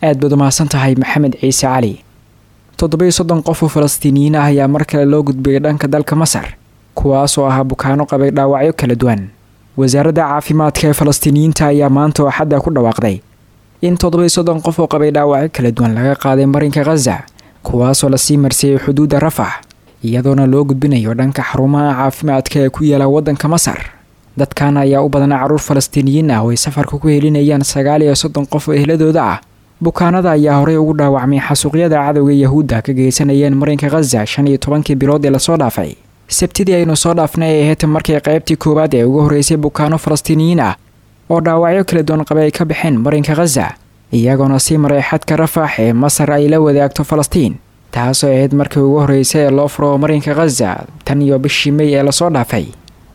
aad baad umahadsan tahay maxamed ciise cali toddobiyo soddon qof oo falastiiniyiin ah ayaa mar kale loo gudbiyay dhanka dalka masar kuwaasoo ahaa bukaano qabay dhaawacyo kala duwan wasaaradda caafimaadka ee falastiiniyiinta ayaa maanta oo xadda ku dhawaaqday in toddobiyo soddon qof oo qabay dhaawacyo kala duwan laga qaaday marinka khaza kuwaasoo lasii marsiiyey xuduudda rafax iyadoona loo gudbinayo dhanka xarumaha caafimaadka ee ku yaala waddanka masar dadkan ayaa u badanaa carruur falastiiniyiin ah oo ay safarka ku helinayaan sagaal iyo soddon qof oo ehladooda ah bukaanada ayaa horey ugu dhaawacmay xasuuqyada cadowga yahuudda ka geysanayeen marinka khaza shan iyo tobankii bilood ee lasoo dhaafay sabtidii aynu soo dhaafnay ee ahayd markii qaybtii koowaad ee ugu horreysay bukaano falastiiniyiin ah oo dhaawacyo kala duwan qabay ay ka baxeen marinka khaza iyagoona sii maray xadka rafax ee masar ay la wadaagto falastiin taasoo ahayd markii ugu horreysay ee loo furo marinka khaza tan iyo bishii mey ee lasoo dhaafay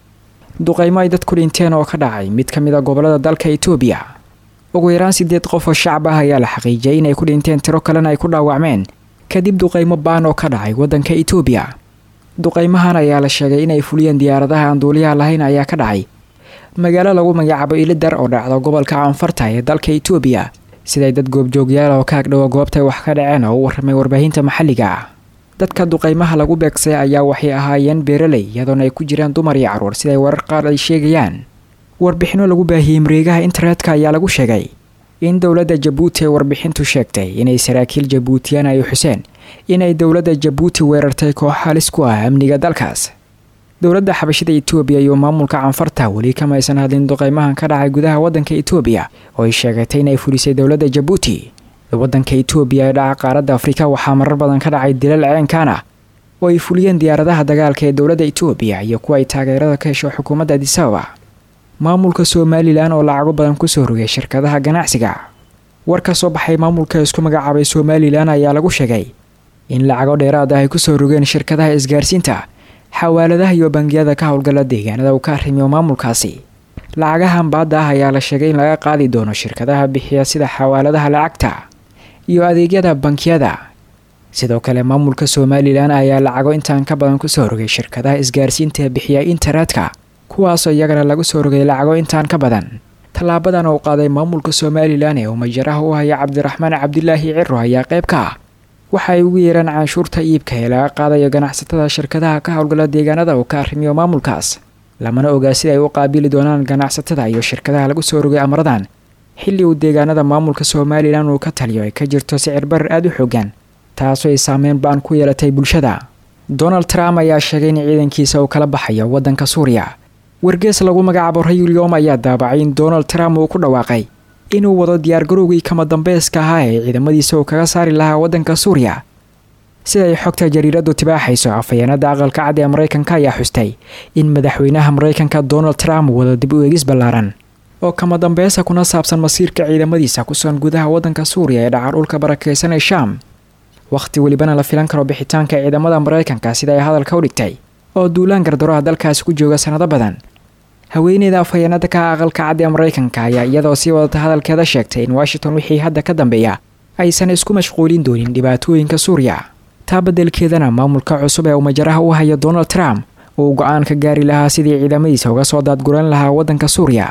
duqaymo ay dadku dhinteen oo ka dhacay mid ka mid a gobolada dalka itoobiya ugu yaraan sideed qof oo shacab ah ayaa la xaqiijiyay inay ku dhinteen tiro kalena ay ku dhaawacmeen kadib duqaymo baan oo ka dhacay waddanka itoobiya duqaymahan ayaa la sheegay inay fuliyeen diyaaradaha aan duuliyaha lahayn ayaa ka dhacay magaalo lagu magacaabo ilidar oo dhacdo gobolka canfarta ee dalka itoobiya siday dad goobjoogyaal oo ka agdhowa goobtay wax ka dhaceen oo u warramay warbaahinta maxalliga ah dadka duqaymaha lagu beegsay ayaa waxay ahaayeen beeraley iyadoona ay ku jiraan dumar iyo carruur siday warar qaar ay sheegayaan warbixinno lagu baahiyey mareegaha internetka ayaa lagu sheegay in dowladda jabuuti ay warbixintu sheegtay inay saraakiil jabuutiyaan ay xuseen inay dowladda jabuuti weerartay koox halis ku ah amniga dalkaas dowladda xabashida itoobiya iyo maamulka canfarta weli kamaysan hadlin duqaymahan ka dhacay gudaha waddanka itoobiya oo ay sheegatay inay fulisay dowladda jabuuti waddanka itoobiya ee dhaca qaaradda afrika waxaa marar badan ka dhacay dilal ceenkaan ah oo ay fuliyeen diyaaradaha dagaalka ee dowladda itoobiya iyo kuwa ay taageerada ka hesho xukuumadda adisababa maamulka somalilan oo lacago badan kusoo rogay shirkadaha ganacsiga war ka soo baxay maamulka isku magacaabay somalilan ayaa lagu sheegay in lacago dheeraad ah ay kusoo rogeen shirkadaha isgaarsiinta xawaaladaha iyo bangiyada ka howlgala deegaanada uu ka arrimiyo maamulkaasi lacagahan baadda ah ayaa la sheegay in laga qaadi doono shirkadaha bixiya sida xawaaladaha lacagta iyo adeegyada bankiyada sidoo kale maamulka somalilan ayaa lacago intaan ka badan kusoo rogay shirkadaha isgaarsiinta ee bixiya internetka kuwaasoo iyagana lagu soo rogay lacago intaan ka badan tallaabadan uu qaaday maamulka somalilan ee uu majaraha u haya cabdiraxmaan cabdilaahi ciro ayaa qayb ka ah waxa ay ugu yeeraan canshuurta iibka ee laga qaadayo ganacsatada shirkadaha ka howlgala deegaanada uu ka arrimiyo maamulkaas lamana ogaa sida ay u qaabili doonaan ganacsatada iyo shirkadaha lagu soo rogay amradan xilli uu deegaanada maamulka somalilan uu ka taliyo ay ka jirto sicir barar aada u xoogan taasoo ay saameyn baan ku yeelatay bulshada donald trump ayaa sheegay in ciidankiisa uu kala baxayo waddanka suuriya wargees lagu magacaabo rayulyom ayaa daabacay in donald trump uu ku dhawaaqay inuu wado diyaargarowgii kama dambayska ahaa ee ciidamadiisa uu kaga saari lahaa waddanka suuriya siday xogta jariiradu tibaaxayso afhayeenada aqalka cad ee maraykanka ayaa xustay in madaxweynaha maraykanka donald trump wado dib u eegis ballaaran oo kama dambeysa kuna saabsan masiirka ciidamadiisa kusugan gudaha waddanka suuriya ee dhaca dhulka barakeysan ee shaam wakhti welibana la filan karo bixitaanka ciidamada maraykanka sida ay hadalka u dhigtay oo duulaan gardaroha dalkaasi ku jooga sanado badan haweeneyda afhayeenada ka aqalka cad ee maraykanka ayaa iyadoo sii wadata hadalkeeda sheegtay in washington wixii hadda ka dambeeya aysan isku mashquulin doonin dhibaatooyinka suuriya taa beddelkeedana maamulka cusub ee uu majaraha u hayo donald trump uu go-aan ka gaari lahaa sidii ciidamadiisa uga soo daadguran lahaa waddanka suuriya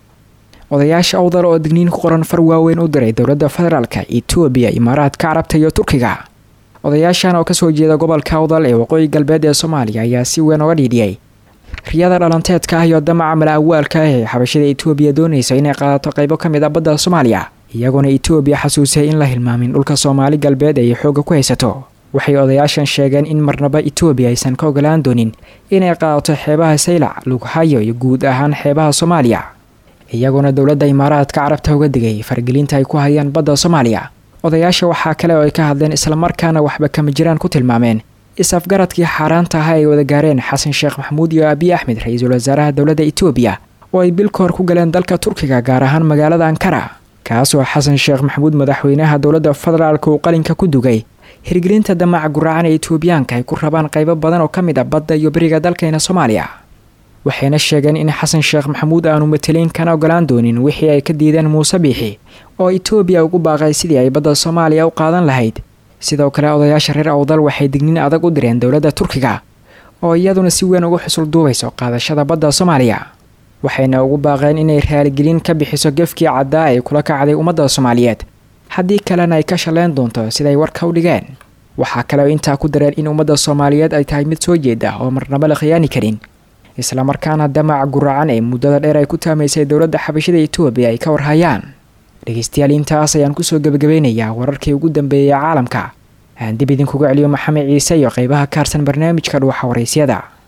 odayaasha awdal oo digniin ku qoran far waaweyn u diray dowladda federaalka etoobiya imaaraadka carabta iyo turkiga odayaashan oo kasoo jeeda gobolka awdal ee waqooyi galbeed ee soomaaliya ayaa si weyn oga dhiidhiyey riyada dhalanteedka ah iyo damaca mala awaalka ah ee xabashada etoobiya doonaysa inay qaadato qaybo ka mid a badda soomaaliya iyagoona etoobiya xasuusay in la hilmaamin dhulka soomaali galbeed ay xoogga ku haysato waxay odayaashan sheegeen in marnaba etoobiya aysan ka ogolaan doonin inay qaadato xeebaha saylac lughayo iyo guud ahaan xeebaha soomaaliya iyagoona dowladda imaaraadka carabta uga digay fargelinta ay ku hayaan badda soomaaliya odayaasha waxaa kale oo ay ka hadleen islamarkaana waxba kama jiraan ku tilmaameen is-afgaradkii xaaraanta ahaa ay wada gaareen xasan sheekh maxamuud iyo abiy axmed ra-iisul wasaaraha dowladda etoobiya oo ay bil ka hor ku galeen dalka turkiga gaar ahaan magaalada ankara kaasoo xasan sheekh maxamuud madaxweynaha dowladda federaalka uu qalinka ku dugay hirgelinta damaca guraacan ee etoobiyaanka ay ku rabaan qaybo badan oo ka mid a badda iyo beriga dalkeena soomaaliya waxayna sheegeen in xasan sheekh maxamuud aanu matelayn kana ogolaan doonin wixii ay ka diideen muuse biixi oo etoobiya ugu baaqay sidii ay badda soomaaliya u qaadan lahayd sidoo kale odayaasha reer awdal waxay digniin adag u direen dowladda turkiga oo iyaduna si weyn ugu xusul duubayso qaadashada badda soomaaliya waxayna ugu baaqeen inay raaligelin ka bixiso gefkii caddaa ay kula kacday ummadda soomaaliyeed haddii kalena ay ka shaleen doonto siday warka u dhigeen waxaa kaleo intaa ku dareen in ummadda soomaaliyeed ay tahay mid soo jeeda oo marnaba la khiyaani karin islamarkaana damaca guracan ee muddada dheer ay ku taamaysay dowladda xabashada etoobiya ay ka warhayaan dhegeystayaal intaas ayaan kusoo gebagabeynayaa wararkii ugu dambeeyay caalamka aan dib idinkuga celiyo maxamed ciise iyo qeybaha kaarsan barnaamijka dhuuxa waraysyada